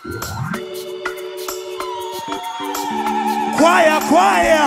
Kwaya, kwaya.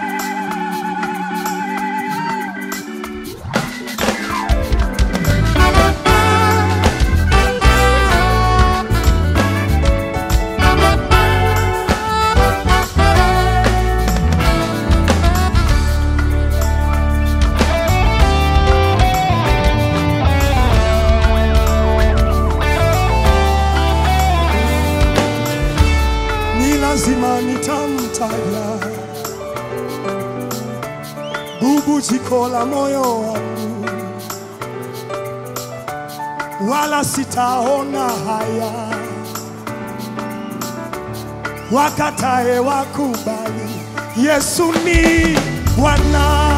Ni lazima nitamtaja bubujiko la moyo wangu, wala sitaona haya wakatae wakubali Yesu ni Bwana.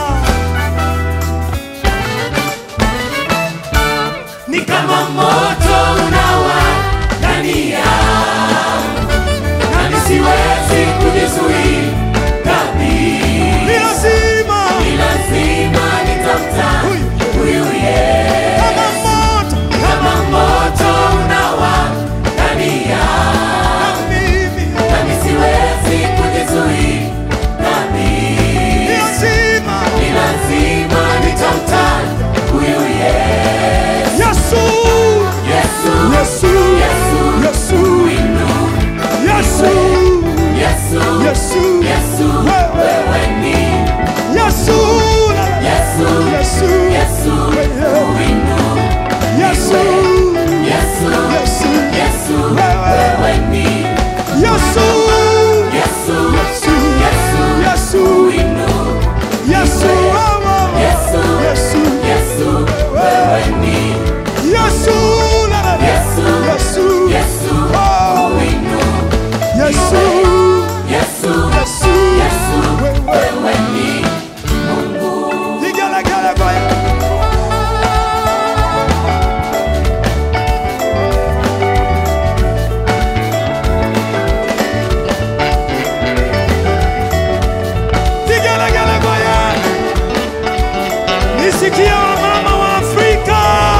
ni kama moto unawaka yangu, nami siwezi kujizuia kabisa. Ni lazima Ni lazima nitamtaja huyu Yesu. kama moto Kama moto unawaka yangu, na mimi, nami siwezi kujizuia ni kabisa. lazima Ni lazima nitamtaja huyu Yesu. Yesu, Yesu, Yesu, Yesu, Yesu, Inu, Yesu, Yesu, Yesu, Yesu, wewe, wewe ni Yesu, Yesu, Yesu, Yesu, wewe, Inu, Yesu, Yesu, Yesu, Yesu, wewe, wewe ni Yesu, Yesu, Yesu, Yesu, Yesu, Inu, Yesu, wewe, Yesu, Yesu, Yesu, wewe ni Yesu, Yesu, Yesu, Yesu, oh, Inu, Yesu, Yesu, Yesu, Yesu, wewe, wewe ni Mungu. Vigelegele kwa Yesu. Vigelegele kwa Yesu. Nisikie wamama wa Afrika.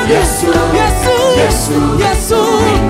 Yesu, Yesu, Yesu, Yesu, ni